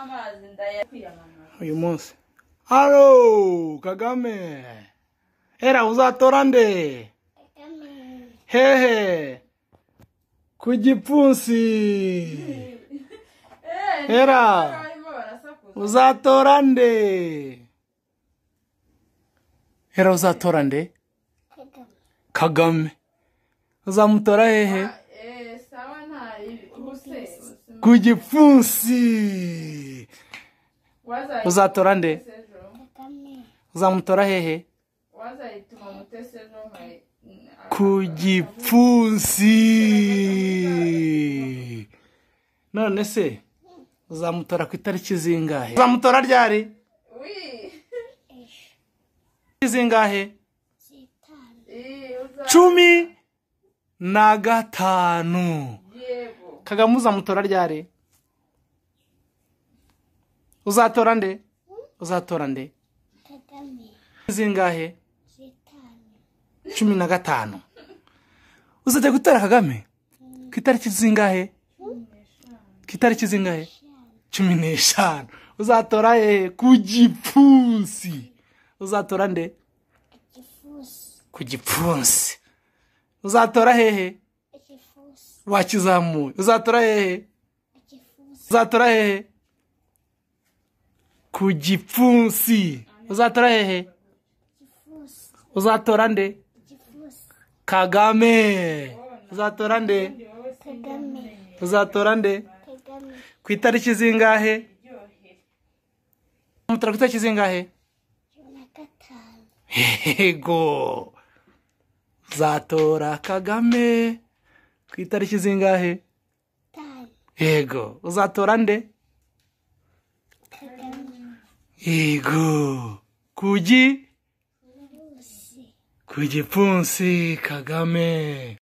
amazi ndayakwiramamaza uyu munsi haro kagame hera uzatora nde hehe ku gipfunsi Hera. barimo barasakuza uzatora nde hera uzatora nde kagame uzamutora hehe Eh, sawa nta yibi ubuse ubuse- ku gipfunsi wazayi- uzatora nde ejo. uzamutora hehe wazayituma mutesi ejo nkayi- ku gipfunsi none se uzamutora ku itariki zingahe uzamutora ryari Wi. zingahe Eh, uza- cumi na gatanu yego kagame uzamutora ryari uzatora nde uzatora nde zingahe cumi na gatanu uzajya gutora kagame ku itariki zingahe ku itariki zingahe cumi n'eshanu uzatora hehe ku gipfunsi uzatora nde ku gipfunsi uzatora hehe wakizamuye uzatora hehe uzatora hehe ku gipfunsi uzatora hehe uzatora nde kagame uzatora nde uzatora nde ku itariki zingahe umutora ku itariki zingahe yego uzatora kagame ku itariki zingahe yego uzatora nde yego ku gi ku gipfunsi kagame